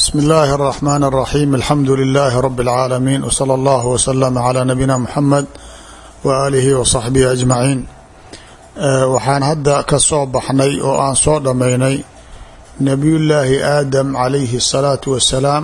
bsmi اllahi الرحmn الرaxيm alxamdu لilh rb العaalamiin wslى اllah wslm عlى nabiyina mxamed waalihi wصaxbihi aجmaciin waxaan hadda ka soo baxnay oo aan soo dhammaynay nebiyullaahi aadam calayhi الsalaatu wasalaam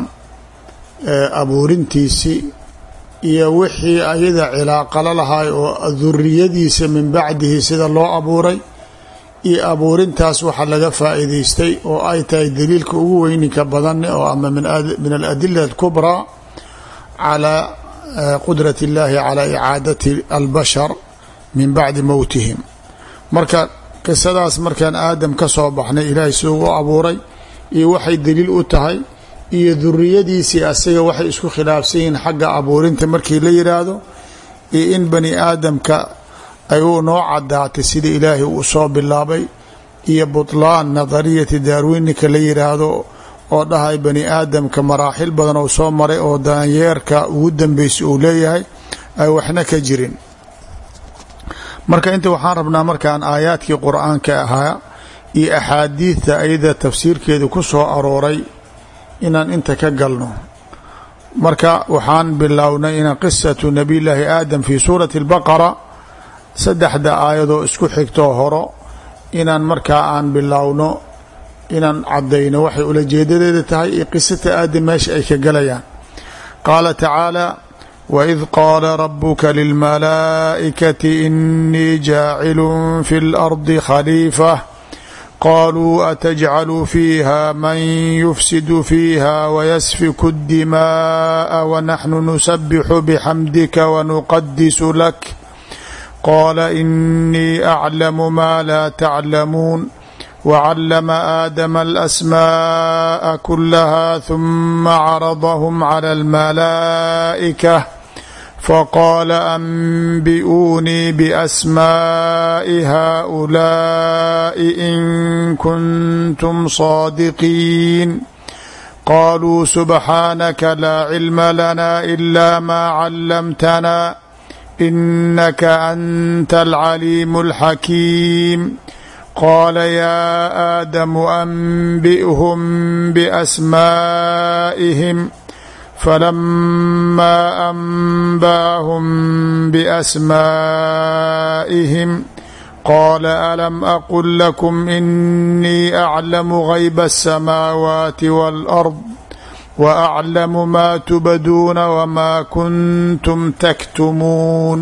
abuurintiisii iyo wixii ayada cilaaqalo lahay oo duriyadiisa min bacdihi sida loo abuuray iyo abuurintaas waxaa laga faa'iidaystay oo ay tahay daliilka ugu weyninka badan oo ama min aladila alkubraa calaa qudrat اllahi calaa icaadati albashar min bacdi mowtihim marka qisadaas markaan aadam ka soo baxnay ilaahay siduu u abuuray iyo waxay daliil u tahay iyo duriyadiisii asiga waxay isku khilaafsan yihiin xagga abuurinta markii la yidhaahdo iyo in bani aadamka ay u noo cadaatay sida ilaahay uu soo bilaabay iyo butlaan nadariyati daarwinika la yidhaahdo oo dhahay bani aadamka maraaxil badan oo soo maray oo daanyeerka ugu dambeysay uu leeyahay ay waxna ka jirin marka inta waxaan rabnaa markaan aayaadkii qur-aanka ahaa iyo axaadiidta ayada tafsiirkeeda ku soo arooray inaan inta ka galno marka waxaan bilownay in qisatu nabiy llaahi aadam fi suurati اlbaqara saddexda aayadoo isku xigtoo horo inaan markaa aan bilowno inaan caddayno waxay ulajeedadeeda tahay iyo qisata aadam meesha ay ka galayaan qaala tacaala waid qaala rabuka lilmalaa'ikati inii jaacilun fi اlardi khaliifa qaluu atajcalu fiiha man yufsidu fiiha wayasfiku اdimaءa wanaxnu nusabixu bxamdika wanuqadisu lak qala inii aclamu ma laa taclamuun wacalama aadama alasmaءa kulaha huma caradahum clى اlmalaa'ika faqaala anbi'uunii biasmaaءi haؤulaaءi in kuntum صaadiqiin qaluu subxaanaka laa cilma lana ila ma callamtana inaka anta alcaliimu alxakiim qaala yaa aadamu anbi'hum biasmaa'ihim falamaa anba'ahum biasmaa'ihim qaala alam aqul lakum inii aclamu gayba aلsamaawaati wاlأrd waaclamu maa tubduuna wamaa kuntum taktumuun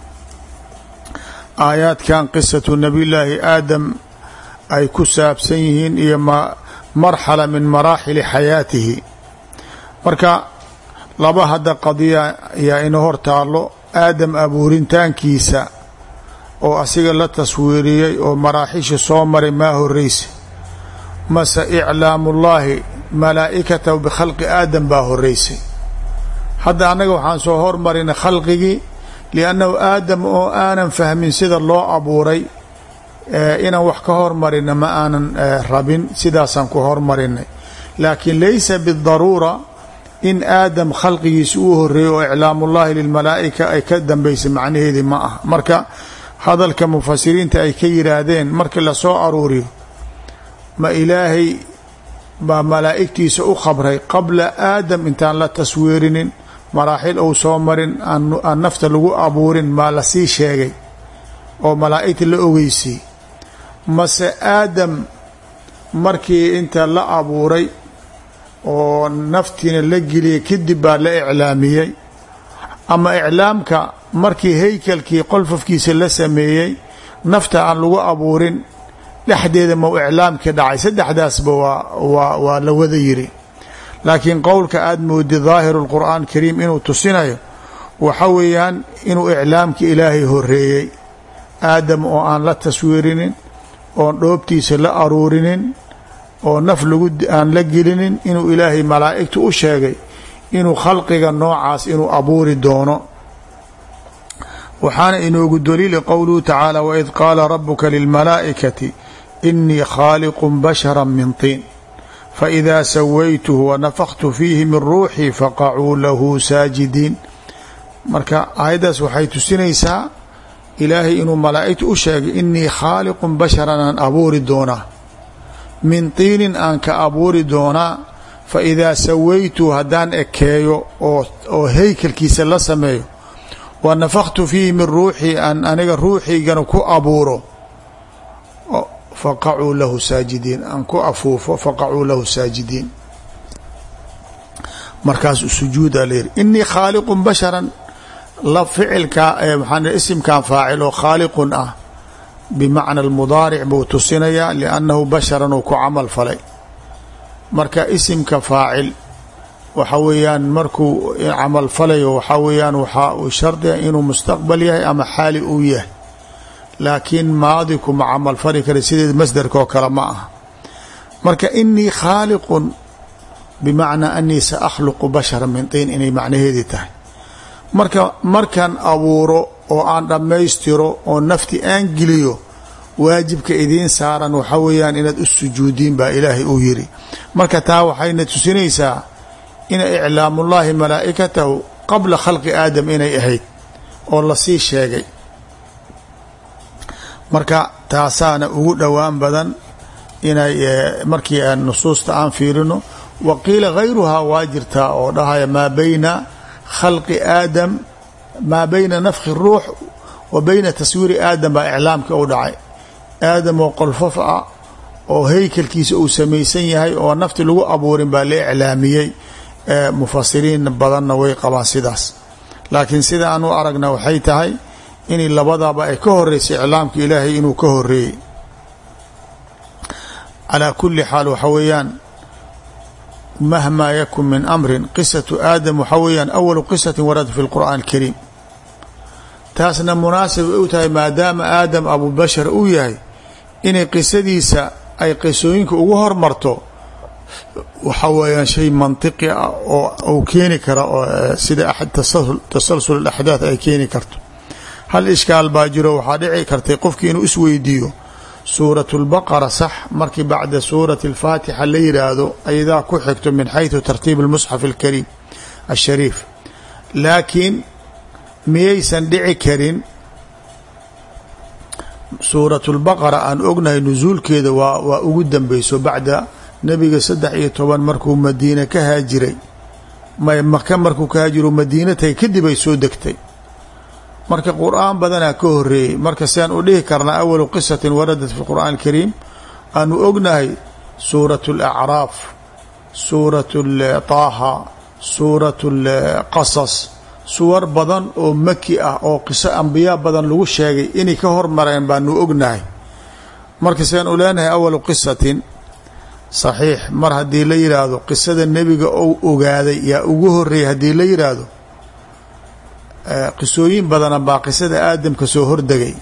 aayaadkan qisatu nabiyullaahi aadam ay ku saabsan yihiin iyo marxala min maraaxili xayaatihi marka laba hadda qadiya ayaa ina hor taallo aadam abuurintaankiisa oo asiga la taswiiriyey oo maraaxisha soo maray maa horeysa mase iclaamullaahi malaa'ikatahu bikhalqi aadam baa horeysay hadda annaga waxaan soo hormarinay khalqigii liannahu aadam oo aanan fahmin sida loo abuuray inaan wax ka hormarina ma aanan rabin sidaasaan ku hormarinay laakiin laysa bidaruura in aadam khalqigiisa uu horeeyey oo iclaamullaahi lilmalaa'ika ay ka dambaysay macnaheedii ma ah marka hadalka mufasiriinta ay ka yidhaahdeen markii lasoo aruuriyo ma ilaahay baa malaa'igtiisa u khabray qabla aadam intaan la taswiirinin maraaxil ou soo marin aan nafta lagu abuurin maa lasii sheegay oo malaa'igta la ogeysay mase aadam markii inta la abuuray oo naftiina la geliyay kadib baa la iclaamiyey ama iclaamka markii haykalkii qolfafkiisa la sameeyey nafta aan lagu abuurin dhexdeeda mau iclaamkii dhacay saddexdaasba waa waa la wada yiri laakiin qowlka aada moodi daahiru lqur'aan kariim inuu tusinayo waxa weeyaan inuu iclaamka ilaahay horeeyey aadam oo aan la taswiirinin oon dhoobtiisa la aruurinin oo naf lagu aan la gelinin inuu ilaahay malaa'igta u sheegay inuu khalqiga noocaas inuu abuuri doono waxaana inoogu daliili qowluhu tacaala waid qaala rabuka lilmalaa'ikati inii khaaliqu bashara min tiin faidaa sawaytuhu wanafaktu fiihi min ruuxii faqacuu lahu saajidiin marka aayaddaas waxay tusinaysaa ilaahay inuu malaa'igta u sheegay inii khaaliqun basharan aan abuuri doonaa min tiinin aan ka abuuri doonaa fa idaa sawaytu haddaan ekeeyo oo oo haykalkiisa la sameeyo wa nafaktu fiihi min ruuxii aan aniga ruuxiygana ku abuuro faqacuu lahu saajidiin aan ku afuufo faqacuu lahu saajidiin markaasuu sujuuda la yihi inii khaaliqun basharan la ficilka maxaa isimkan faacil oo khaaliqun ah bimacna almudaaric buu tusinayaa liannahu basharan uu ku camal falay marka isimka faacil waxa weeyaan markuu camal falayo waxaa weeyaan waxaa uu shardiga inuu mustaqbal yahay ama xaali uu yahay laakiin maadi kuma camal fali kara sideed masderka oo kale ma aha marka inii khaaliqun bimacnaa anii sa akhluqu bashara min tiin inay macnaheedii tahay marka markaan abuuro oo aan dhammaystiro oo nafti aan geliyo waajibka idiin saaran waxa weeyaan inaad u sujuudiin baa ilaahay uu yiri marka taa waxayna tusinaysaa ina iclaamullaahi malaa'ikatahu qabla khalqi aadam inay ahayd oo lasii sheegay marka taasaana ugu dhowaan badan inay markii aan nusuusta aan fiirino wa qiila gayruhaa waa jirtaa oo dhahaya maa bayna khalqi aadam maa bayna nafki ruux wa bayna taswiiri aadam baa iclaamka u dhacay aadam oo qolfof ah oo haykalkiisa uu samaysan yahay oo nafti lagu abuurin baa la iclaamiyey mufasiriin badanna way qabaan sidaas laakiin sida aan u aragna waxay tahay inay labadaba ay ka horeysay iclaamka ilaahay inuu ka horeeyey calaa kuli xaal waxa weeyaan mahmaa yakun min amrin qisatu aadam waxa weeyaan awalu qisatin warada fi lqur'aan alkariim taasna munaasib u tahay maadaama aadam abubashar uu yahay inay qisadiisa ay qisooyinka ugu hormarto waxa weeyaan shay mantiqi ah oo uu keeni kara oo sida tasalsul axdaad ay keeni karto hal ishkaal baa jiro waxaa dhici kartay qofkii inuu isweydiiyo suurat lbaqara sax markii bacda suurati alfaatixa la yiraahdo ayadaa ku xigto min xayثu tartiib اlmusxaf alkariim ashariif laakiin miyaysan dhici karin suurat lbaqara aan ognahay nusuulkeeda waa waa ugu dambeyso bacda nebiga saddex iyo toban markuu madiine ka haajiray maka markuu ka haajiro madiina tahay kadib ay soo degtay marka qur-aan badanaa ka horeeyey marka siaan u dhihi karnaa awalu qisatin waradat fi qur'aan alkariim aanu ognahay suurat alacraaf suurat taaha suurat lqasas suwar badan oo maki ah oo qiso ambiyaa badan lagu sheegay inay ka hormareen baanu ognahay marka siaan u leenahay awalu qisatin saxiix mar haddii la yidhaahdo qisada nebiga ou ogaaday yaa ugu horeeyay haddii la yidhaahdo qisooyin badana baa qisada aadamka soo hordegay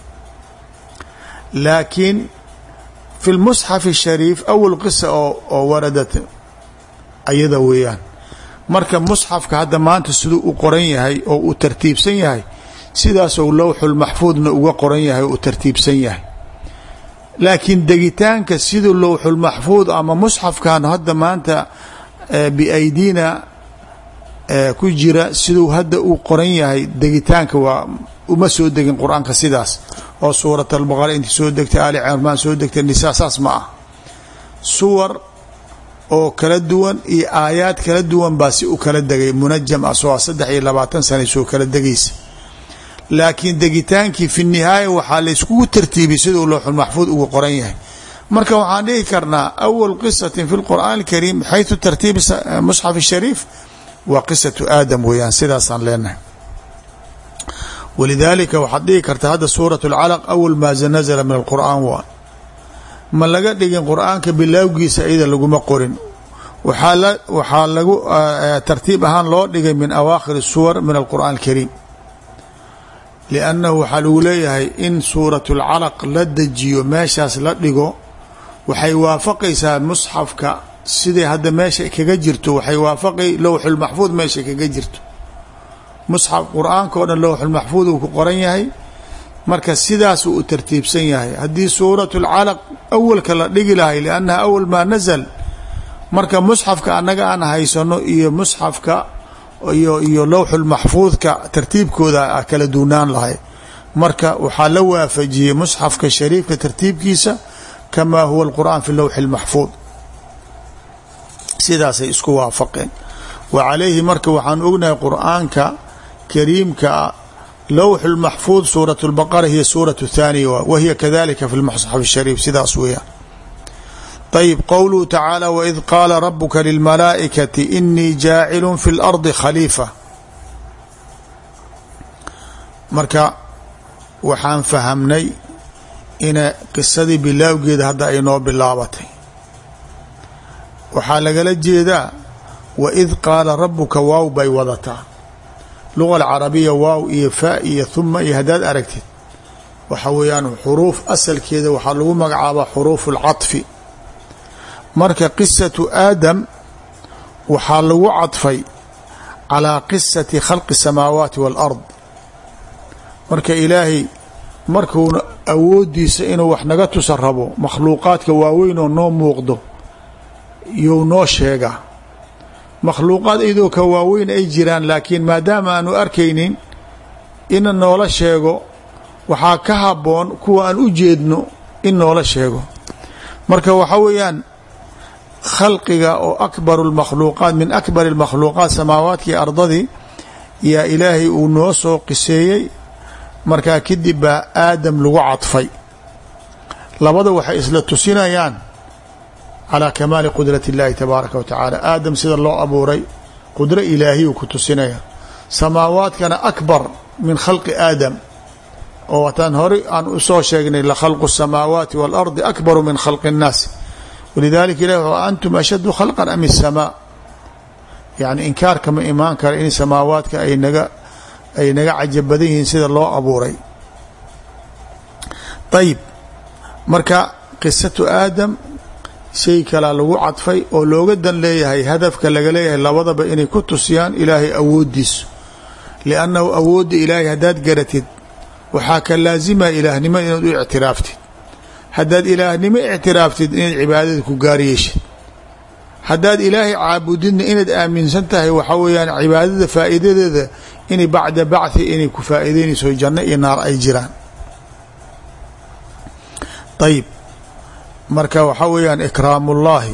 laakiin fi lmusxaf الshariif awal qisa oo oo waradat ayada weeyaan marka musxafka hadda maanta siduu u qoran yahay oo uu tartiibsan yahay sidaasou lowxulmaxfuudna uga qoran yahay oo u tartiibsan yahay laakiin degitaanka siduu lowxulmaxfuud ama musxafkan hadda maanta biaydiina ku jira siduu hadda uu qoran yahay degitaanka waa uma soo degin qur-aanka sidaas oo suurat albaqara intii soo degtay aali cirmaan soo degtay nisaa saas ma ah suwar oo kala duwan iyo aayaad kala duwan baa si u kala degay munajam ah soo saddex iyo labaatan sana soo kala degaysa laakiin degitaankii fi nihaaya waxaa layskugu tartiibiyay siduu looxulmaxfuud ugu qoran yahay marka waxaan dhihi karnaa awal qisatin fi lqur'aan alkariim xayثu tartiibi musxaf shariif waa qisatu aadam weeyaan sidaasaan leenahay walidaalika waxaad dhihi kartaa hadda suurat اlcalaq awal maa nazla min alqur'aan waa ma laga dhigin qur'aanka bilaawgiisa iyada laguma qorin waxaa waxaa lagu tartiib ahaan loo dhigay min awaakhir suwar min alqur'aan alkariim liannahu waxaa lagu leeyahay in suurat اlcalaq la dejiyo meeshaas la dhigo waxay waafaqaysaa musxafka siday hadda meesha kaga jirto waxay waafaqay lowxulmaxfuud meesha kaga jirto musxaf qur-aanka o dhan lowxulmaxfuud uu ku qoran yahay marka sidaasuu u tartiibsan yahay haddii suurat lcalaq awalka la dhigi lahay liannaha awal maa nazal marka musxafka annaga aan haysano iyo musxafka iyo iyo lowxulmaxfuudka tartiibkooda kala duunaan lahay marka waxaa la waafajiyey musxafka shariifka tartiibkiisa kamaa huwa alqur'aan fi lowxi اlmaxfuud sidaasay isku waafaqeen wa calayhi marka waxaan ognahay qur-aanka kariimka lowxu lmaxfuud suurat lbaqara hiya suurat thaaniya wa hiya kadalika fi lmusxaf shariif sidaas weeyaan ayb qowluhu tacaala waid qaala rabuka lilmalaa'ikati inii jaacilun fi lardi khaliifa marka waxaan fahamnay ina qisadii bilaawgeeda hadda ay noo bilaabatay waxaa lagala jeedaa waid qaala rabuka waaw bay wadataa luga alcarabiya waaw iyo faa iyo huma iyo haddaad aragtid waxa weeyaan xuruuf asalkeeda waxaa lagu magacaabaa xuruufu اlcaطfi marka qisatu aadam waxaa lagu cadfay calaa qisati khalqi الsamaawaati wاlard marka ilaahay markuuna awoodiisa inuu wax naga tusa rabo makhluuqaadka waaweyn oo noo muuqdo you noo sheegaa makhluuqaad iyadoo ka waaweyn ay jiraan laakiin maadaama aanu arkaynin ina noola sheego waxaa ka habboon kuwa aan u jeedno in noola sheego marka waxaa weeyaan khalqiga oo akbaru lmakhluuqaat min akbari اlmakhluuqaat samaawaadkii ardadii yaa ilaahay uu noo soo qiseeyey markaa kadib baa aadam lagu cadfay labada waxay isla tusinayaan calaa kamaali qudrati اllahi tabaaraka wa tacaala aadam sida loo abuuray qudro ilaahiyuu ku tusinaya samaawaadkana akbar min khalqi aadam oo wataan horey aan usoo sheegnay lakhalqu الsamaawaati wاlardi akbaru min khalqi الnaas walidalika ilah w antum ashaddu khalqan am الsamaa yani inkaarkama imaan kara in samaawaadka ay naga ay naga cajab badan yihiin sida loo abuuray ayib marka qisatu aadam shay kalaa lagu cadfay oo looga dan leeyahay hadafka laga leeyahay labadaba inay ku tusiyaan ilaahay awoodiisu liannahu awoodda ilaahay haddaad garatid waxaa ka laazimaya ilaahnimo inaad u ictiraaftid haddaad ilaahnimo ictiraaftid inaad cibaadada ku gaar yeeshid haddaad ilaahay caabudidna inaad aaminsan tahay waxaa weeyaan cibaadada faa'iidadeeda inay bacda bachi inay ku faa'iideynayso janno iyo naar ay jiraan ayib marka waxaa weeyaan ikraamu اllahi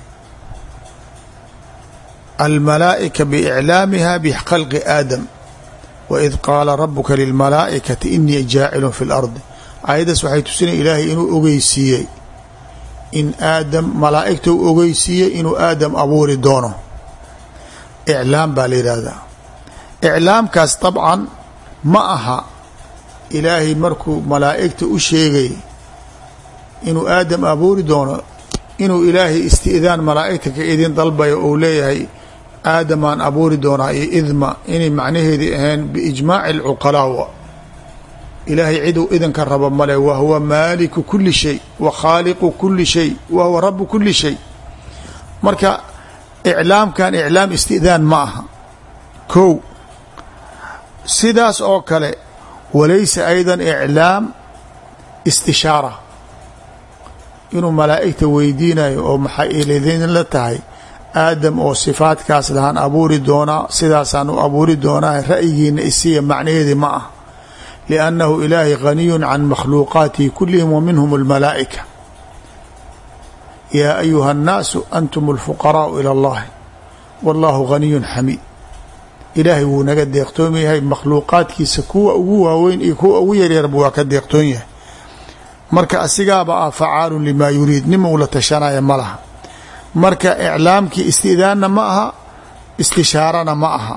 almalaa'ika biiclaamiha bkhalqi aadam waid qaala rabuka lilmalaa'ikati inii jaacilun fi اlardi aayaddaas waxay tusinaya ilaahay inuu ogeysiiyey in aadam malaa'igta u ogeysiiyey inuu aadam abuuri doono iclaam baa la yidhaahdaa iclaamkaas dabcan ma aha ilaahay markuu malaa'igta u sheegay inuu aadam abuuri doono inuu ilaahay isti'daan malaa'igta ka idin dalbayo ou leeyahay aadamaan abuuri doonaa iyo idma inay macnaheedii ahayn biijmaaci alcuqalaa ilaahay ciduu idinka rabo male wa huwa maaliku kuli shay wa khaaliqu kuli shay wa huwa rabu kuli shay marka iclaamkan iclaam istidaan ma aha kow sidaas oo kale walaysa aydan iclaam istishaara inuu malaa'igta weydiinayo oo maxay ilidin la tahay aadam oo sifaadkaas lahaan abuuri doonaa sidaasaan u abuuri doonaa ra'yigiina isiya macnaheedii ma ah liannahu ilaahay ghaniyun can makhluuqaatihi kulihim wa minhum almalaa'ika yaa ayuha annaasu antum alfuqaraau ila allahi wallahu ghaniyun xamiid ilaahay wuu naga deeqtoon yahay makhluuqaadkiisa kuwa ugu waaweyn iyo kuwa ugu yaryarba waa ka deeqtoon yahay marka asigaaba ah facaalun limaa yuriid nimau la tashanaya ma laha marka iclaamkii istidaanna ma aha istishaarana ma aha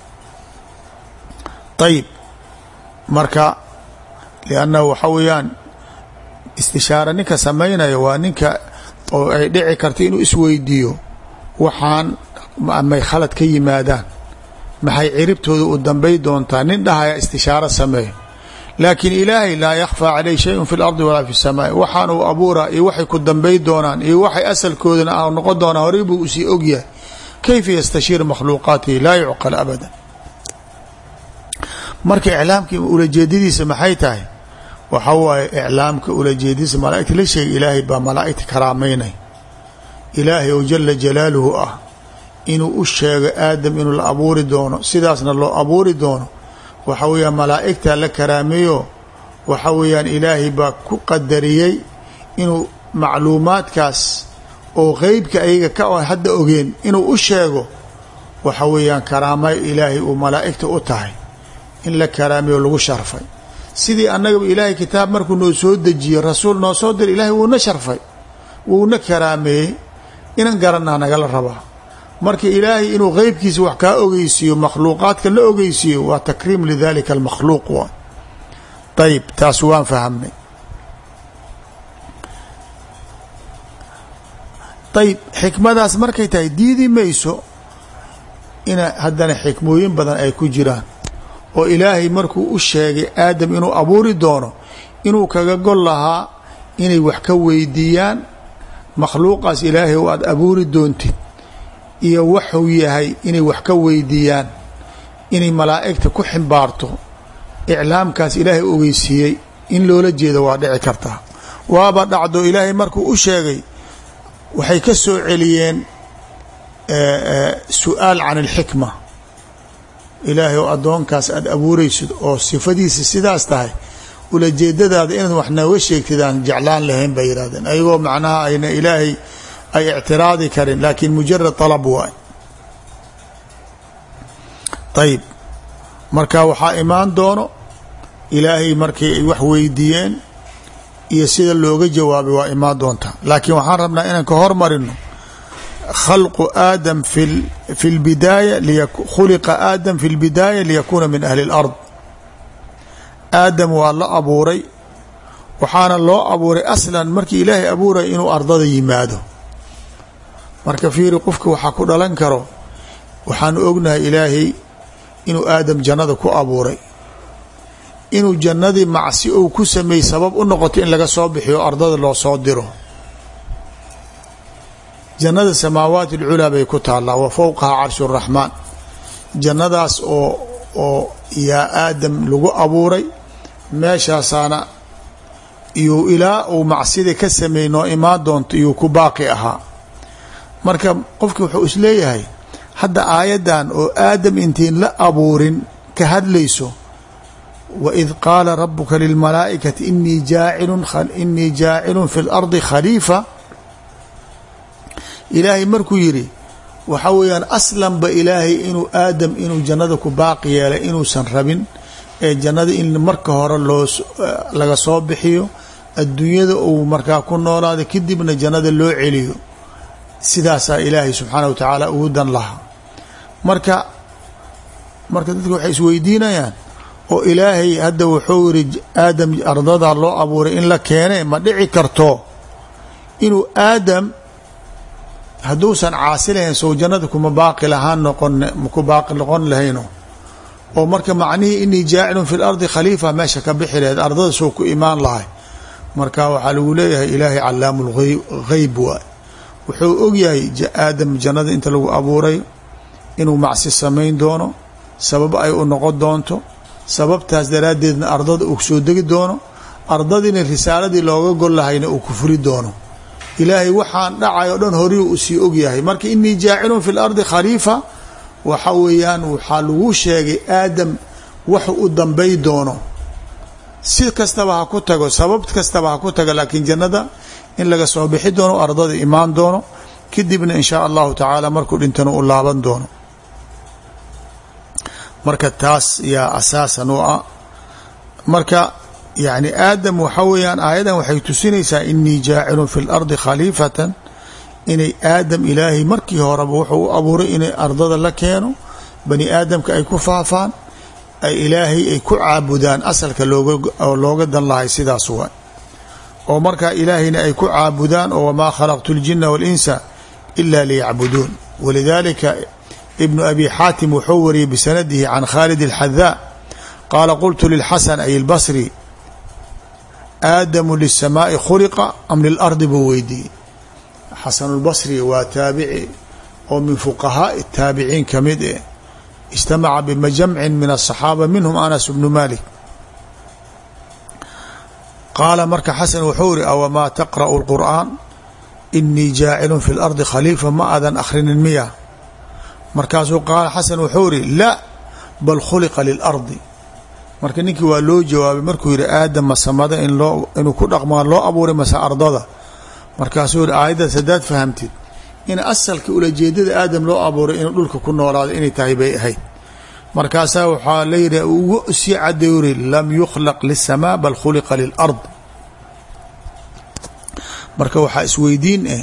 ayib marka liannahu waxa weeyaan istishaara ninka samaynaya waa ninka oo ay dhici karta inuu isweydiiyo waxaan may khalad ka yimaadaan maxay ciribtooda u dambay doontaa nin dhahaya istishaaro sameeyo laakiin ilaahay laa yakhfaa caleyh shayun fi lardi walaa fi samaai waxaan uu abuuraa iyo waxay ku dambay doonaan iyo waxay asalkoodana a noqon doonaa horey buu usii ogyahay kayfa yastashiir makhluuqaatihi laa yucqal abadan marka iclaamkii ulajeedadiisa maxay tahay waxa waaye iclaamka ulajeedadiisa malaaigta la sheegay ilaahay baa malaaigta karaameynay ilaahay oo jala jalaaluhu ah inuu u sheego aadam inuu la abuuri doono sidaasna loo abuuri doono waxa weeyaan malaa'igta la karaameeyo waxa weeyaan ilaahay baa ku qadariyey inuu macluumaadkaas oo qeybka ayaga ka hadda ogeen inuu u sheego waxa weeyaan karaamay ilaahay uu malaa'igta u tahay in la karaamiyo lagu sharfay sidii annagaba ilaahay kitaab markuu noo soo dejiye rasuul noo soo diray ilaahay wuuna sharfay wuuna karaameeyey inan garanaa nagala rabaa marka ilaahay inuu qeybkiisa wax kaa ogeysiiyo makhluuqaadka la ogeysiiyo waa takriim lidalika almakhluuq waa ayib taas waan fahamnay ayib xikmadaas markay tahay diidi mayso ina haddana xikmooyin badan ay ku jiraan oo ilaahay markuu u sheegay aadam inuu abuuri doono inuu kaga gol lahaa inay wax ka weydiiyaan makhluuqaas ilaahay oo aada abuuri doontid iyo waxuu yahay inay wax ka weydiiyaan inay malaa'igta ku ximbaarto iclaamkaas ilaahay ogeysiiyey in loola jeedo waa dhici kartaa waaba dhacdo ilaahay markuu u sheegay waxay ka soo celiyeen su-aal can alxikma ilaahay oo addoonkaas aada abuuraysid oo sifadiisa sidaas tahay ulajeedadaada inaad wax nooga sheegtid aan jeclaan lahayn bay yidhahdeen ayagoo macnaha ayna ilaahay ay ictiraadi karin laakiin mujarad طalab waay ayib marka waxaa imaan doono ilaahay markii ay wax weydiiyeen iyo sida looga jawaabay waa imaan doontaa laakiin waxaan rabnaa inaan ka hormarino khalqu aadam fi lbidaaya khuliqa aadam fi lbidaaya liyakuuna min ahli اlard aadam waa la abuuray waxaana loo abuuray aslan markii ilaahay abuuraya inuu ardada yimaado marka fiiri qofka waxaa ku dhalan karo waxaanu ognahay ilaahay inuu aadam jannada ku abuuray inuu jannadii macsi ou ku sameeyey sabab u noqoto in laga soo bixiyo ardada loo soo diro jannada samaawaat alculaa bay ku taallaa wa fowqaha carshu raxmaan jannadaas oo oo yaa aadam lagu abuuray meeshaasaana iyuu ilaa uu macsida ka sameeyey noo imaan doonto iyuu ku baaqi ahaa marka qofki wuxuu isleeyahay hadda aayaddan oo aadam intiin la abuurin ka hadlayso waid qaala rabuka lilmalaa'ikati inii jaacilun inii jaacilun fi lardi khaliifa ilaahay markuu yidhi waxa weeyaan aslanba ilaahay inuu aadam inuu jannada ku baaqi yeelay inuusan rabin ee jannada in marka hore loo laga soo bixiyo adduunyada uu markaa ku noolaada kadibna jannada loo celiyo sidaasaa ilaahay subxaana wa tacaala ugu dan lahaa marka marka dadka waxay isweydiinayaan oo ilaahay hadda wuxuu yiri aadam ardada loo abuuray in la keene ma dhici karto inuu aadam hadduusan caasi lahayn sow jannada kuma baaqi lahaan noqon ku baaqi noqon lahayno oo marka macnihii inii jaacilun fi lardi khaliifa meesha ka bixi lahayd ardada soo ku imaan lahay marka waxaa lagu leeyahay ilaahay calaamu lgheyb waay wuxuu ogyahay aadam jannada inta lagu abuuray inuu macsi samayn doono sabab ay u noqon doonto sababtaas daraaddeedna ardada uu soo degi doono ardadiina risaaladii looga gol lahayna uu kufri doono ilaahay waxaan dhacay o dhan horii uu sii ogyahay marka inii jaacilun fi lardi khaliifa waxa weeyaan waxaa lagu sheegay aadam wax u dambay doono si kastaba ha ku tago sabab kastaba ha ku tago laakiin jannada in laga soo bixi doono ardada imaan doono kadibna in shaa allahu tacaala markuu dhintana u laaban doono marka taas yaa asaasan u ah marka yani aadam waxa weeyaan aayadan waxay tusinaysaa inii jaacilun fi lardi khaliifatan inay aadam ilaahay markii horeba wuxuu u abuuray inay ardada la keeno bani aadamka ay ku faafaan ay ilaahay ay ku caabudaan asalka looga looga dan lahay sidaas waa oo markaa ilaahayna ay ku caabudaan oo wamaa khalaqtu اljina waاlinsa ila liyacbuduun walidalika ibnu abi xaatim wuxuu wariyey bisanadihi can khaalid اlxadaa qaala qultu lilxasan ay اlbasri aadamu lisamaai khuliqa am lilardi buu weydiiyey xasan اlbasri waa taabici oo min fuqahaai taabiciin ka mid eh ijtamaca bimajamcin min aلصaxaaba minhum anas bnu malik qaala marka xasan wuxuu iri awamaa taqra'u اlqur'aan inii jaacilun fi اlardi khaliifa ma adan akhrinin miya markaasuu qaala xasan wuxuu iri la bal khuliqa lilardi marka ninkii waa loo jawaabay markuu yihi aadam masamada in loo inuu ku dhaqmaa loo abuuray mase ardada markaasuu yihi aayaddaas haddaad fahamtid in asalka ulajeedada aadam loo abuuray inuu dhulka ku noolaado inay tahay bay ahayd markaasaa waxaa la yidhi ugu sii cadday uri lam yukhlaq liلsamaa bal khuliqa lilard marka waxaa isweydiin ah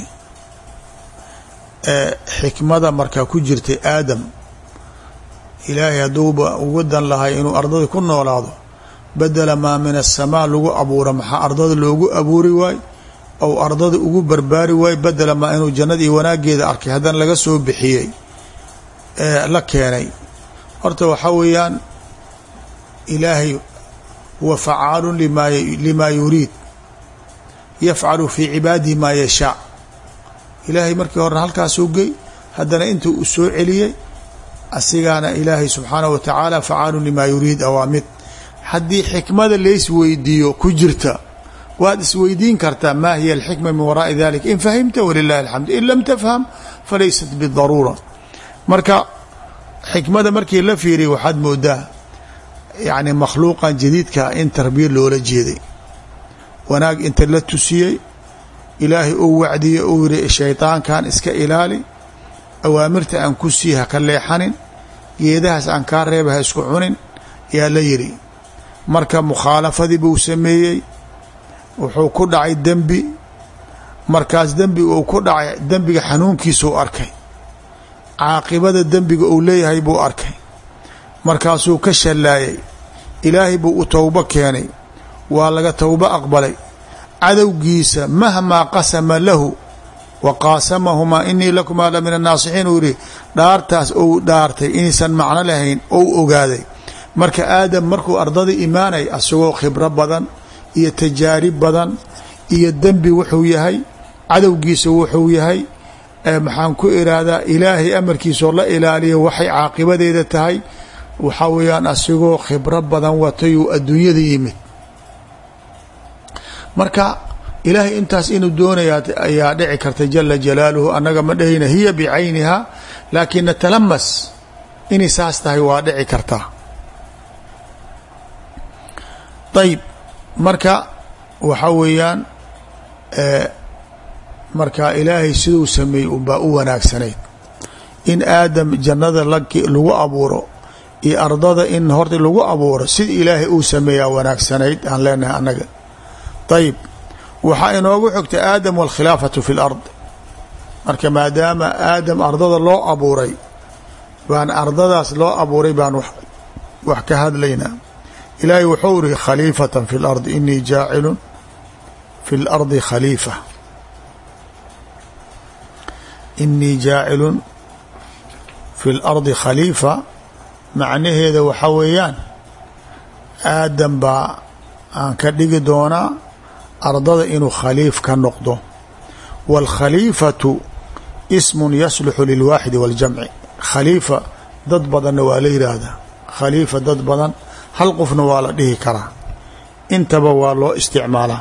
xikmada markaa ku jirtay aadam ilaahay hadduuba ugu dan lahay inuu ardada ku noolaado badela maa min aلsamaa lagu abuuro maxaa ardada loogu abuuri waay ou ardada ugu barbaari waay badela maa inuu jannada iyo wanaageeda arkay haddana laga soo bixiyey la keenay horta waxaa weeyaan ilaahay huwa facaalu lima limaa yuriid yafcalu fii cibaadihi maa yashaa ilaahay markii horena halkaasuu gey haddana intuu u soo celiyey asigaana ilaahay subxaanahu wa tacaala facaalu limaa yuriid awaamid haddii xikmada laysweydiiyo ku jirta waad isweydiin kartaa maa hiya alxikma min waraai dalik in fahimta walilahi alxamd in lam tafham falaysat bidaruura marka xikmada markii la fiiriya waxaad moodaa yacni makhluuqan jadiidka in tarbiya loola jeeday wanaag inta la tusiyey ilaahay uu wacdiyey uu yihi shaydaankan iska ilaali awaamirta aan ku sii ha ka leexanin geedahaas aan kaa reeba ha isku cunin yaa la yidhi marka mukhaalafadii buu sameeyey wuxuu ku dhacay dembi markaas dembiga uu ku dhacay dembiga xanuunkiisuu arkay caaqibada dembiga uu leeyahay buu arkay markaasuu ka shallaayay ilaahay buu u towbo keenay waa laga towbo aqbalay cadowgiisa mahmaa qasama lahu wa qaasamahumaa inii lakumaa la min annaasixiin uu yihi dhaartaas ou dhaartay inaysan macno lahayn ou ogaaday marka aadam markuu ardada imaanay asagoo khibro badan iyo tajaarib badan iyo dembi wuxuu yahay cadowgiisa wuxuu yahay maxaan ku iraahdaa ilaahay amarkiisoo la ilaaliya waxay caaqibadeeda tahay waxaa weeyaan asigoo khibro badan watay uu adduunyada yimid marka ilaahay intaas inuu doonaya ayaa dhici karta jala jalaaluhu annaga ma dhahayna hiya bicayniha laakin natalamas inay saas tahay waa dhici kartaa ayb marka waxa weeyaan marka ilaahay siduu sameeyey unbaa u wanaagsanayd in aadam jannada lagu abuuro iyo ardada in horta lagu abuuro sida ilaahay uu sameeyaa wanaagsanayd aan leenahay annaga ayb waxaa inoogu xogtay aadam walkhilaafatu fi lard marka maadaama aadam ardada loo abuuray baan ardadaas loo abuuray baan wax ka hadlaynaa ilaahay wuxuu iri khaliifatan fi lardi inii jaacilun fi lardi khaliifa inii jaacilun fi lardi khaliifa macnaheeda waxaa weeyaan aadam baa aan ka dhigi doonaa ardada inuu khaliif ka noqdo wاlkhaliifatu ismun yasluxu lilwaaxidi waاljamci khaliifa dad badanna waa la yidhaahdaa khaliifa dad badan hal qofna waa la dhihi karaa intaba waa loo isticmaalaa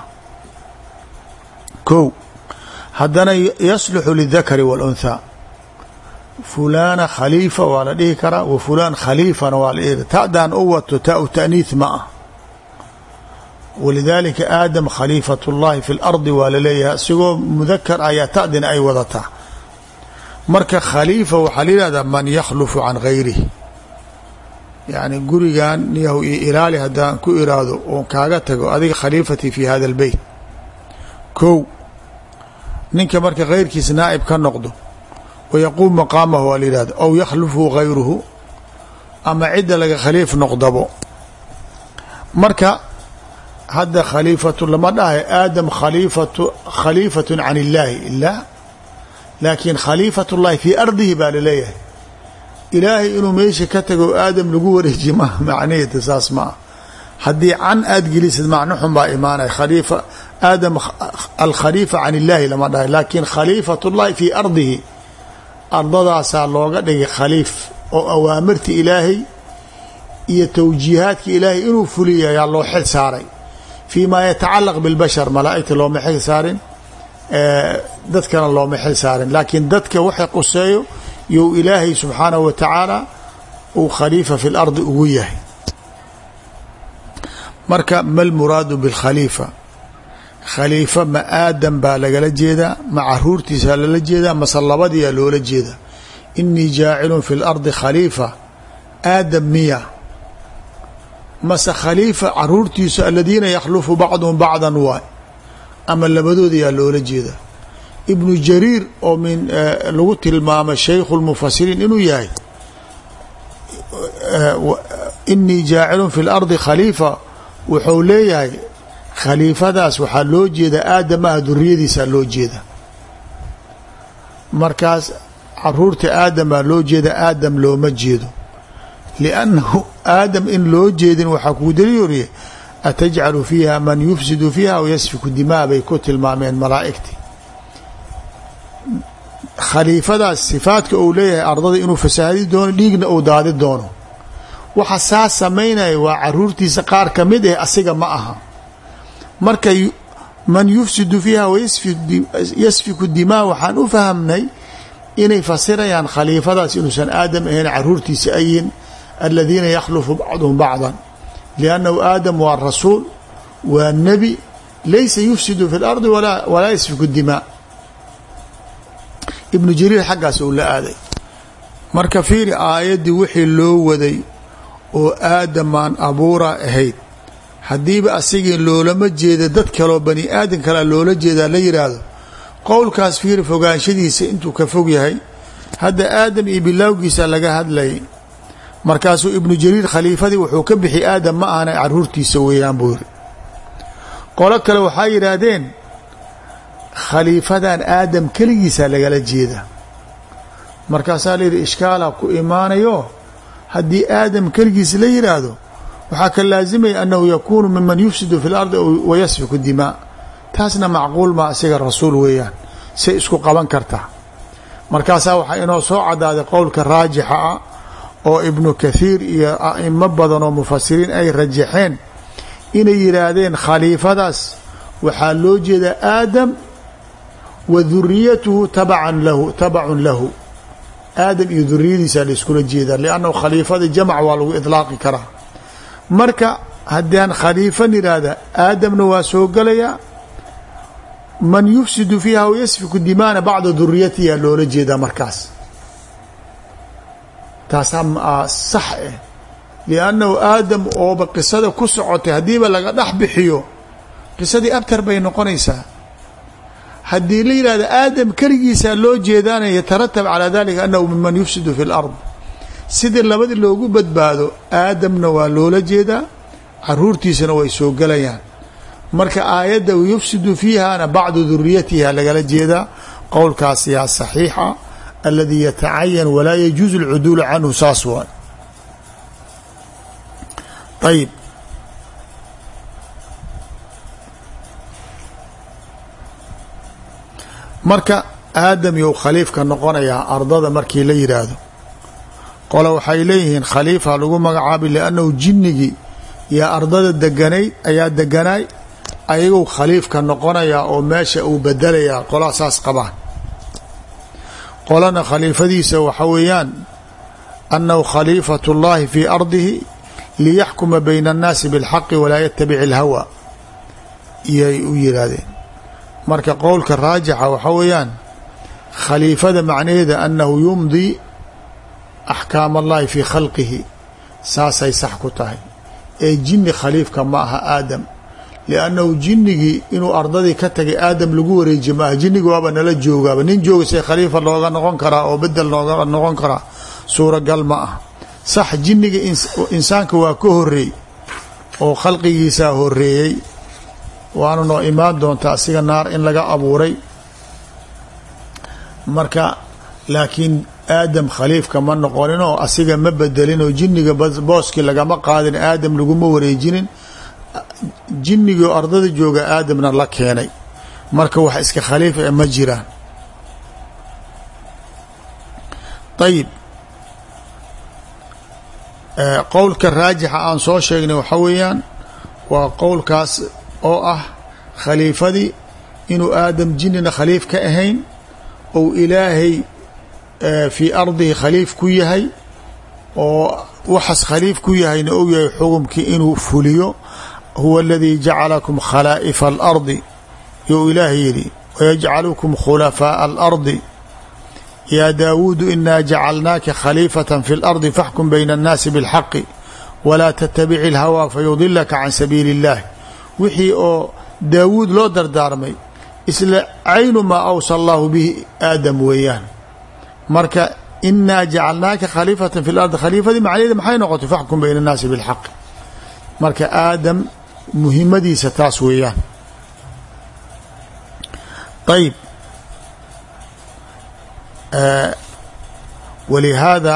kow haddana yasluxu lidakari wاlأunthaa fulaana khaliifa waa la dhihi karaa wa fulaan khaliifana waa la dhihi ta'daan u wato taa-u ta'niith ma ah walidaalika aadam khaliifat اllahi fi اlardi waa laleeyahay isigoo mudakar ayaa ta'dina ay wadataa marka khaliifa waxaa la yihahdaa man yakhlufu can gayrih yacni gurigan niyahu iyo ilaali haddaan ku iraahdo oon kaaga tago adiga khaliifatii fi hada اlbeyt kow ninka marka keyrkiis naa'ib ka noqdo wayaquum maqaamahu waa la yihahda aw yakhlufu gayruhu ama cidda laga khaliif noqdabo marka hadda khaliifatu lama dhahay aadam khaliifatu khaliifatun can illaahi ilah laakiin khaliifat llahi fii ardihi baa laleeyahay ilaahay inuu meesha ka tago aadam lagu wareeji ma macnaheeda saas ma ah haddii can aad gelisid macno xun baa imaanaya khaliifa aadam alkhaliifa can illaahi lama dhahay laakiin khaliifat llahi fii ardihi ardadaasaa looga dhigay khaliif oo awaamirta ilaahay iyo towjiihaadka ilaahay inuu fuliya ayaa loo xil saaray fii maa yatacalaq bilbashar malaa'igta looma xil saarin dadkana looma xil saarin laakiin dadka waxa quseeyo you ilaahay subxaanahu wa tacaala uu khaliifa fi lardi ugu yahay marka ma lmuraadu bilkhaliifa khaliifo ma aadam baa lagala jeedaa ma caruurtiisa lala jeedaa mase labadiyaa loola jeedaa inii jaacilun fi lardi khaliifa aadam miya mase khaliifa caruurtiisu aladiina yakhlufu bacduhum bacdan waay ama labadooda yaa loola jeedaa ibnu jariir oo min lagu tilmaamay shaykhu lmufasiriin inuu yahay inii jaacilun fi lardi khaliifa wuxuu leeyahay khaliifadaas waxaa loo jeedaa aadamaha duriyadiisaa loo jeeda markaas caruurta aadamaa loo jeeda aadam looma jeedo liannahu aadam in loo jeedin waxaa kuu daliyorye atajcalu fiiha man yufsidu fiiha aw yasfiku dimaa bay ku tilmaameen malaa'igtii khaliifadaas sifaadka uu leeyahay ardada inuu fasaahadi doono dhiigna uu daadi doono waxa saa samaynaya waa caruurtiisa qaar ka mid ah asiga ma aha marka man yufsidu fiiha wayasfiku dimaa waxaan u fahamnay inay fasirayaan khaliifadaas inuusan aadam ahayn caruurtiisa ayin aladiina yakhlufu bacduhum bacdan liannahu aadam waa rasuul waa nebi laysa yufsidu fi lardi walaa yasfiku dimaa ibnu jariir xaggaas uu la aaday marka fiiri aayaddii wixii loo waday oo aadamaan abuura ahayd haddiiba asigii loolama jeeda dad kaloo bani aadam kalea loola jeedaa la yidhaahdo qowlkaas fiiri fogaanshadiisa intuu ka fog yahay hadda aadam iyo bilaawgiisa laga hadlayay markaasuu ibnu jariir khaliifadii wuxuu ka bixi aadam ma ahana caruurtiisa weeyaan buu yiri qolo kale waxaa yidhaahdeen khaliifadan aadam keligiisa lagala jeeda markaasaa la yidhi ishkaala ku imaanayo haddii aadam keligiis la yidhaahdo waxaa ka laasimaya annahu yakuunu miman yufsidu fi lardi wa yasfiku dimaa taasna macquul maa isaga rasuul weeyaan say isku qaban kartaa markaasaa waxaa inoo soo cadaaday qowlka raajixa ah oo ibnu kathiir iyo a'imo badan oo mufasiriin ay rajaxeen inay yidhaahdeen khaliifadaas waxaa loo jeedaa aadam wa duriyatuhu tabacan lahu tabacun lahu aadam iyo duriyadiisa laiskula jeedaa liannahu khaliifada jamac waa lagu idlaaqi karaa marka haddaan khaliifan yidhaahda aadamna waa soo gelayaa man yufsidu fiiha w yasfiku dimaana bacda duriyatiha loola jeedaa markaas taasaa sax ah liannahu aadam ooba qisada ku socotay haddiiba laga dhex bixiyo qisadii abtar bay noqonaysaa haddii la yidhahda aadam keligiisaa loo jeedaana yataratab calaa dalika annahu miman yufsidu fi lard sidii labadii loogu badbaado aadamna waa loola jeedaa caruurtiisana way soo gelayaan marka aayadda yufsidu fiihana bacdu duriyatiha lagala jeedaa qowlkaas yaa saxiixa aladii yatacayan walaa yajuuzu alcuduulu canhu saas waay ayib marka aadam you khaliifka noqonayaa ardada markii la yidhaahdo qole waxay leeyihiin khaliifa lagu magacaabay liannahu jinnigii iyo ardada deganayd ayaa deganaay ayagou khaliifka noqonayaa oo meesha uu bedelayaa qolaa saas qabaan qolana khaliifadiisa waxa weeyaan annahu khaliifatu اllahi fii ardihi liyaxkuma bayna annaasi biاlxaqi walaa yatabic اlhawa iyay u yidhaahdeen marka qowlka raajixa waxa weeyaan khaliifada macnaheeda annahu yumdi axkaam allahi fii khalqihi saasay sax ku tahay ee jinni khaliifka ma aha aadam liannahu jinnigii inuu ardadii ka tagay aadam lagu wareejiye maaha jinnigi waaba nala joogaaba nin jooga say khaliifa looga noqon karaa oo bedel looga noqon karaa suuragal ma ah sax jinniga insaanka waa ka horeey oo khalqigiisaa horeeyey waana noo imaan doontaa asiga naar in laga abuuray marka laakiin aadam khaliifka ma noqonin oo asiga ma bedelin oo jinniga booskii lagama qaadin aadam laguma wareejinin jinnigii oo ardada jooga aadamna la keenay marka wax iska khaliif e ma jiraan ayib qowlka raajixa aan soo sheegnay waxa weeyaan waa qowlkaas oo ah khaliifadii inuu aadam jinnina khaliif ka ahayn ou ilaahay fii ardihi khaliif ku yahay oo waxaas khaliif ku yahayna og yahay xukumkii inuu fuliyo huwa aladii jacalakum khalaa'ifa alardi you ilaahay yidhi wayajcalukum khulafaaءa alardi yaa daawuudu inaa jacalnaaka khaliifata fi اlardi faxkum bayna اnnaasi biاlxaqi walaa tatabici اlhawaa fayudilaka can sabiili اllah wixii oo daawuud loo dardaarmay isla caynu maa awsa allahu bihi aadam weeyaan marka inaa jacalnaaka khaliifata fi lardi khaliifadii macnaheeda maxay noqotay faxkum bayna annaasi bilxaqi marka aadam muhimadiisa taas weeyaan ayb walihaada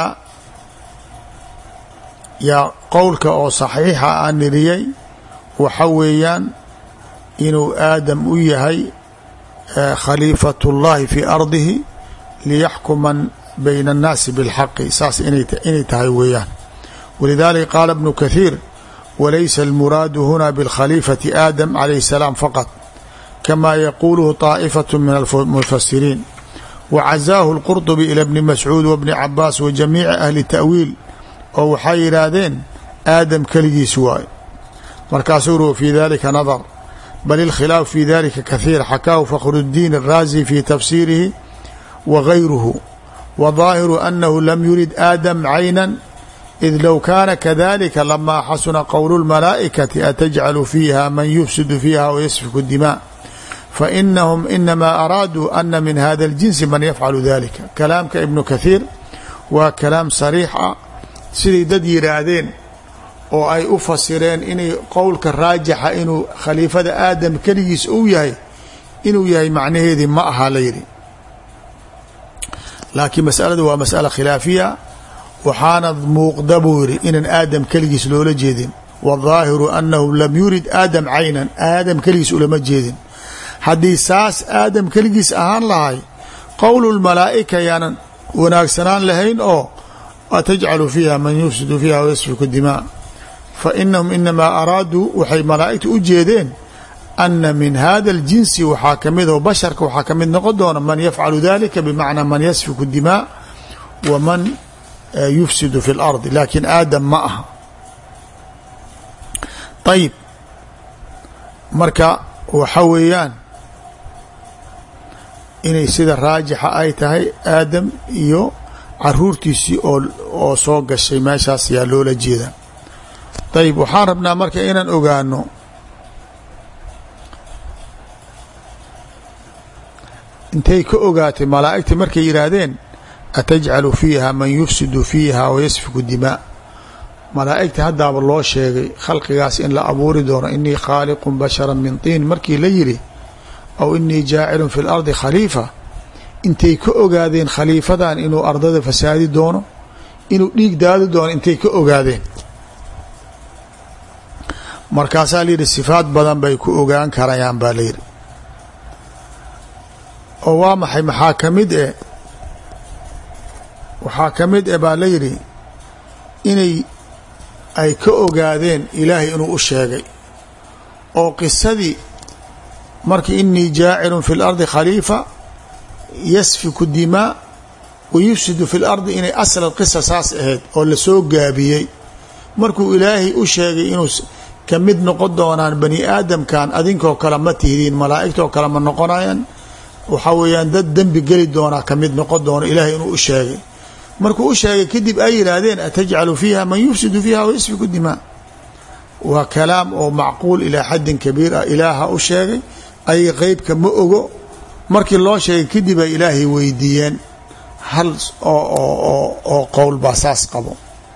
yaa qowlka oo saxiixa aan niriyey waxa weeyaan inuu aadam u yahay khaliifat اllahi fi ardihi liyaxkuma bayna الnaasi bاlxaqi saas inay tahay weeyaan walidalika qaala ibnu kathiir walaysa اlmuraadu huna bاlkhaliifati aadam calayh الsalaam faqط kama yaquuluhu طaa'ifaة min almufasiriin wacazaahu اlqurطbi ilى bni mascuud wbni cabaas wa jamiici ahli ta'wiil oo waxay yidhaahdeen aadam keligiis waayo markaasuu ru fi dalika nadr bal اlkhilaaf fi dalika kahiir xakaahu fakhr الdiin الraazi fi tafsiirihi wa gayruhu wa ظaahiru anahu lam yurid aadam cayna id low kaana kadalika lama xasuna qowl اlmalaa'ikati atajcalu fiiha man yufsidu fiiha wayasfiku الdimاء fainahum inama araaduu ana min hada اljinsi man yafcalu dalika kalaamka ibnu kathiir waa kalaam sariix ah siday dad yidhaahdeen oo ay u fasireen inay qowlka raajixa inuu khaliifada aadam keligiis uu yahay inuu yahay macnaheedii ma aha la yidhi laakiin masalada waa masala khilaafiya waxaana muuqda buu yidhi inaan aadam keligiis loola jeedin waظaahiru anahu lam yurid aadam caynan aadam keligiis ulama jeedin haddii saas aadam keligiis ahaan lahay qowlu lmalaa'ika yaanan wanaagsanaan lahayn oo atajcalu fiiha man yufsidu fiiha wayasfiku dimaa fa inahum inamaa araaduu waxay malaa'igta u jeedeen ana min hada اljinsi waxaa ka mid oo basharka waxaa ka mid noqon doona man yafcalu dalika bimacnaa man yasfiku dimaa wa man yufsidu fi اlardi laakin aadam ma aha ayib marka waxa weeyaan inay sida raajixa ay tahay aadam iyo caruurtiisii oo oo soo gashay meeshaas yaa loola jeeda ayib waxaan rabnaa marka inaan ogaano intay ka ogaatay malaa'igta markay yidhaahdeen atajcalu fiiha man yufsidu fiiha wayasfiku dimaa malaa'igta haddaaba loo sheegay khalqigaas in la abuuri doono inii khaaliqun bashara min tiin markii la yidhi aw inii jaacilun fi lardi khaliifa intay ka ogaadeen khaliifadan inuu ardada fasaadi doono inuu dhiig daadi doono intay ka ogaadeen markaasaa layidhi sifaad badan bay ku ogaan karayaan baa layidhi oo waa maxay maxaa ka mid e waxaa ka mid e baa layidhi inay ay ka ogaadeen ilaahay inuu u sheegay oo qisadii markii inii jaacilun fi lardi khaliifa yasfiku dimaa wa yufsidu fi lardi inay asla qisa saas ahayd oo lasoo gaabiyey markuu ilaahay u sheegay inuu ka mid noqon doonaan bani aadamkan adinkoo kale ma tihdiin malaa'igtoo kale ma noqonayaan waxaa weeyaan dad dembi geli doonaa ka mid noqon doono ilaahay inuu u sheegay markuu u sheegay kadib ay yidhaahdeen atajcalu fiiha man yufsidu fiiha wayasfiku dimaa waa kalaam oo macquul ilaa xaddin kabiir ah ilaaha u sheegay ayaga qeybka ma ogo markii loo sheegay kadib ay ilaahay weydiiyeen hal oo qowl baa saas qabo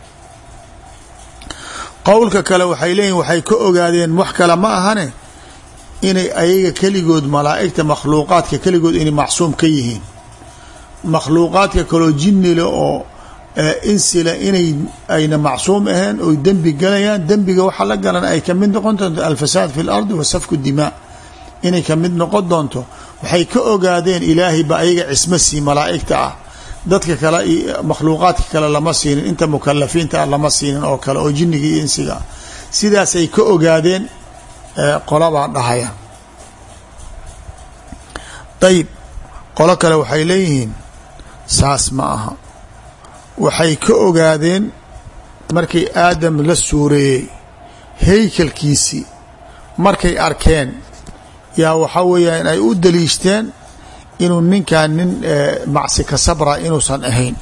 qowlka kale waxay leeyihin waxay ka ogaadeen wax kale ma ahane inay ayaga keligood malaa'igta makhluuqaadka keligood inay macsuum ka yihiin makhluuqaadka kaloo jinnile oo insila inay ayna macsuum ahayn oy dembi galayaan dembiga waxa la galan ay ka mid noqon doonto alfasaad fi lardi wa safku dimaa inay ka mid noqon doonto waxay ka ogaadeen ilaahay ba ayaga cismo sii malaa'igta ah dadka kale makhluuqaadka kale lama siinin inta mukalafiinta ah lama siinin oo kale oo jinniga iyo insiga ah sidaasay ka ogaadeen qolabaa dhahaya ayib qolo kale waxay leeyihiin saas ma aha waxay ka ogaadeen markay aadam la suureeyey haykalkiisii markay arkeen yaa waxaa weeyaan ay u daliishteen inuu ninkan nin macsi ka sabra inuusan ahayn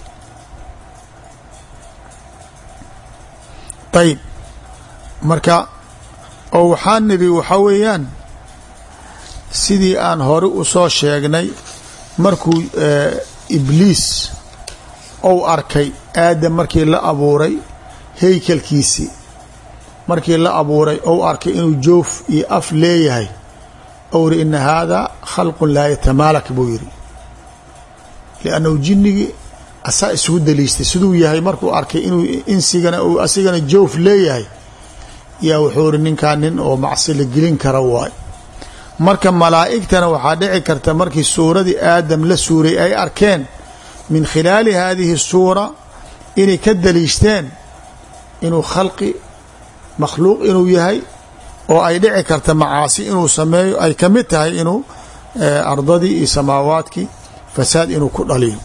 ayib marka oo waxaan nidhi waxaa weeyaan sidii aan hore u soo sheegnay markuu ibliis ou arkay aadam markii la abuuray heykalkiisii markii la abuuray ou arkay inuu joof iyo af leeyahay ou ri ina haadaa khalqun laa yatamaalak buu yidhi liannahu jinnigii asaa isugu daliishtay siduu yahay markuu arkay inuu insigana uu asigana joof leeyahay yaa wuxuu ri ninkan nin oo macsi la gelin kara waay marka malaa'igtana waxaa dhici karta markii suuradii aadam la suuray ay arkeen min khilaali haadihi suura inay ka daliishteen inuu khalqi makhluuq inuu yahay oo ay dhici karta macaasi inuu sameeyo ay ka mid tahay inuu ardadii iyo samaawaadkii fasaad inuu ku dhaliyo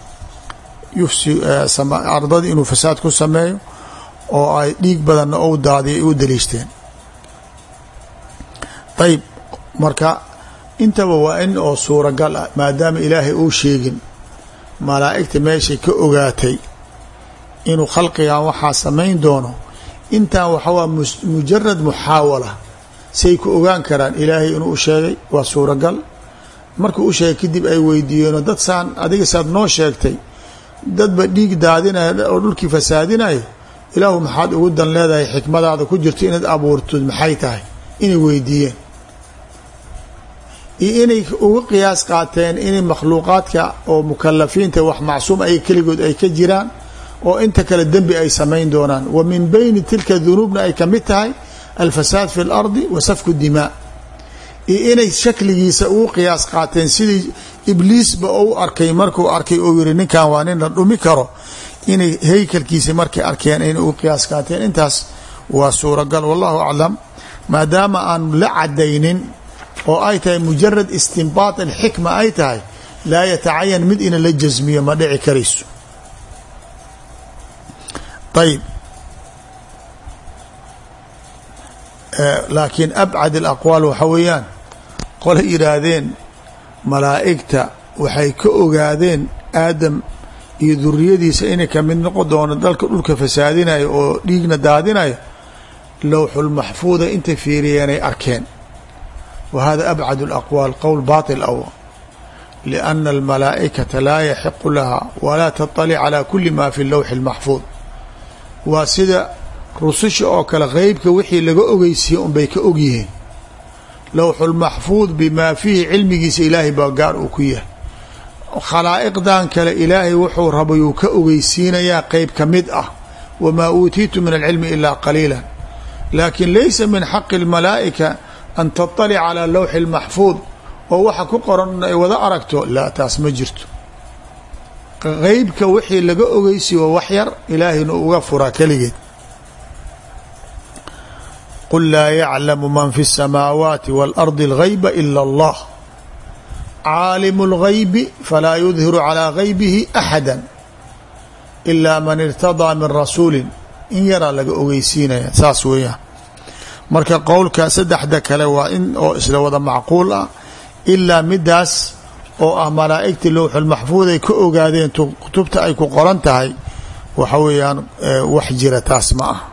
ardadii inuu fasaad ku sameeyo oo ay dhiig badanna ou daadiya ay u daliishteen ayib marka intaba waa in oo suuragal ah maadaama ilaahay uu sheegin malaa'igta meeshay ka ogaatay inuu khalqigan waxaa samayn doono intan waxawaa mujarad muxaawala say ku ogaan karaan ilaahay inuu u sheegay waa suuragal markuu u sheegay kadib ay weydiiyeeno dad saan adiga saad noo sheegtay dadba dhiig daadinaya oo dhulkii fasaadinayo ilaahu maxaad ugu dan leedahay xikmadaada ku jirto inaad abuurtod maxay tahay inay weydiiyeen iyo inay uga qiyaas qaateen inay makhluuqaadka oo mukalafiinta wax macsuum ay keligood ay ka jiraan oo inta kale dembi ay samayn doonaan wa min bayni tilka dunuubna ay ka mid tahay alfasaad fi اlardi wa safku dimaa iyo inay shakligiisa ugu qiyaas qaateen sidii ibliisba ou arkay markuu arkay ou yihi ninkan waa nin la dhumi karo inay heykalkiisa markay arkeen inay ugu qiyaas qaateen intaas waa suuragal wallahu aclam maadaama aan la cadaynin oo ay tahay mujarad istinbaat alxikma ay tahay laa yatacayan mid ina la jasmiyo ma dhici karayso ayib laakiin abcad alaqwaal waxa weeyaan qolay yidhaahdeen malaa'igta waxay ka ogaadeen aadam iyo duriyadiisa inay ka mid noqon doono dalka dhulka fasaadinayo oo dhiigna daadinayo lowxulmaxfuuda intay fiiriyeenay arkeen wa hada abcad alaqwaal qowl baطil aw liأna almalaa'ikata laa yaxiqu laha walaa taطalic calى kuli ma fi lowxi اlmaxfuud waa sida rususha oo kale qeybka wixii laga ogeysiiye unbay ka ogyihiin lowxulmaxfuud bimaa fiihi cilmigiisa ilaahay baa gaar uu ku yahay khalaa'iqdan kale ilaahay wuxuu rabayuu ka ogeysiinayaa qeyb ka mid ah wamaa uutiitu min alcilmi ilaa qaliila laakiin laysa min xaqi اlmalaa'ika an taطalic calى lowxi اlmaxfuud oo waxa ku qoran ay wada aragto laa taas ma jirto qeybka wixii laga ogeysiye waa wax yar ilaahayna uga furaa keligeed qul laa yaclamu man fi الsamaawaati wاlardi اlgayba ila اllah caalimu اlgaybi falaa yudhiru calىa gaybihi axada ilaa man irtadaa min rasuuli in yaraa laga ogeysiinaya saas weeyaan marka qowlka saddexda kale waa in oo isla wada macquul ah ilaa midaas oo ah malaa'igtii lowxulmaxfuud ay ka ogaadeen kutubta ay ku qoran tahay waxa weeyaan wax jira taas ma ah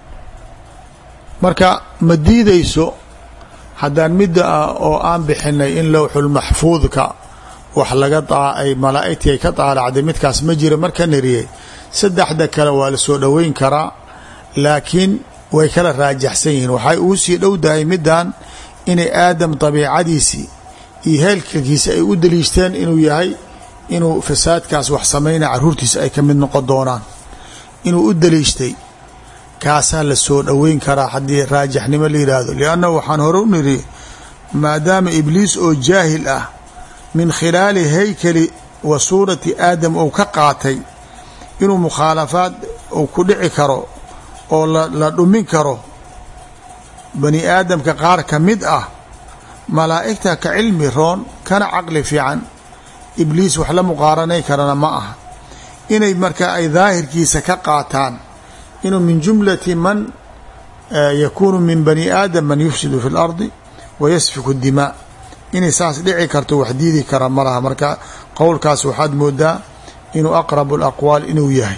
marka ma diideyso haddaan midda ah oo aan bixinay in lowxulmaxfuudka wax laga ay malaa'igtii ay ka daalacday midkaas ma jira marka nariyey saddexda kale waa la soo dhoweyn karaa laakiin way kala raajaxsan yihiin waxay ugu sii dhowdahay middan inay aadam dabiicadiisii iyo heelkalkiisa ay u daliishteen inuu yahay inuu fasaadkaas wax samayna caruurtiisa ay ka mid noqon doonaan inuu u daliishtay kaasaa la soo dhoweyn karaa haddii raajaxnimo la yidhaahdo liannahu waxaan hore u niri maadaama ibliis oo jaahil ah min khilaali haykali wa suurati aadam ou ka qaatay inuu mukhaalafaad uu ku dhici karo oo la dhumin karo bani aadamka qaar ka mid ah malaa'igta ka cilmi roon kana caqli fiican ibliis wax la muqaaranay karana ma aha inay markaa ay daahirkiisa ka qaataan inuu min jumlati man yakuunu min bani aadam man yufsidu fi اlardi wayasfiku dimaa inay saas dhici karto wax diidi kara ma laha marka qowlkaas waxaad moodaa inuu aqrabu alaqwaal inuu yahay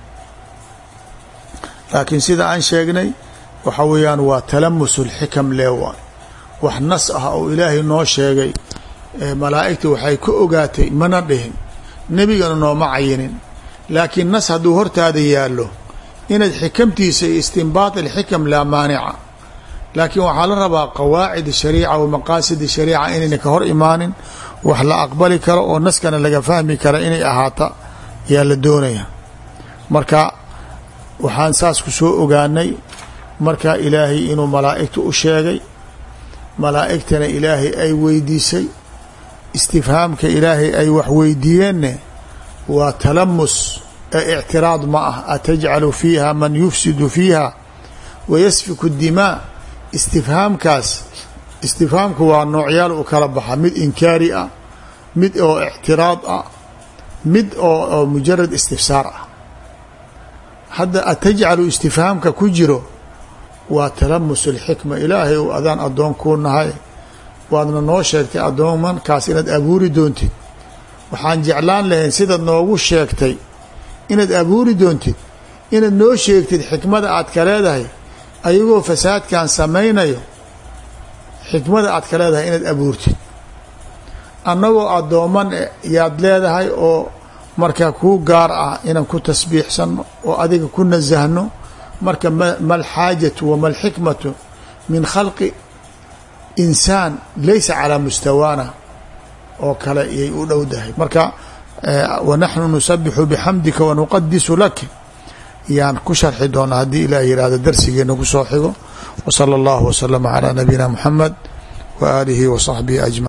laakiin sida aan sheegnay waxa weeyaan waa talamusu lxikam leewa wax nas ah oo ilaahay noo sheegay malaa'igta waxay ka ogaatay mana dhihin nebigana nooma cayinin laakiin nas hadduu hortaada yaallo inaad xikamtiisa iyo istinbaat alxikam laa maanica laakiin waxaa la rabaa qawaacid shariica wa maqaasid shariica inayna ka hor imaanin wax la aqbali karo oo naskana laga fahmi kara inay ahaata yaa la doonaya marka waxaan saas ku soo ogaanay marka ilaahay inuu malaa'igta u sheegay malaa'igtana ilaahay ay weydiisay istifhaamka ilaahay ay wax weydiiyeenne waa talamus ee ictiraad ma ah atajcalu fiiha man yufsidu fiiha wayasfiku dimaa istifhaamkaas istifhaamku waa noocyaal u kala baxa mid inkaari ah mid oo ictiraad ah mid oo mujarad istifsaar ah hadda atajcalu istifhaamka ku jiro waa talamus alxikma ilaahay ou adaan addoon kuu nahay waadna noo sheegtay addoomankaas inaad abuuri doontid waxaan jeclaan lahayn sidaad noogu sheegtay inaad abuuri doontid inaad noo sheegtid xikmada aad ka leedahay ayagoo fasaadkan samaynayo xikmada aad ka leedahay inaad abuurtid annagoo addooman yaad leedahay oo marka kuu gaar ah inaan ku tasbiixsanno oo adiga ku nasahno marka ma alxaajatu wama alxikmatu min khalqi insaan laysa calaa mustawaana oo kale iyay u dhowdahay marka wanaxnu nusabixu bixamdika wanuqadisu lak yaan ku sharxi doonaa haddii ilah yihahdo darsigeena ku soo xigo wsala allahu waslama calaa nabiyina muxamed wa aalihi wa saxbihi ajmaciin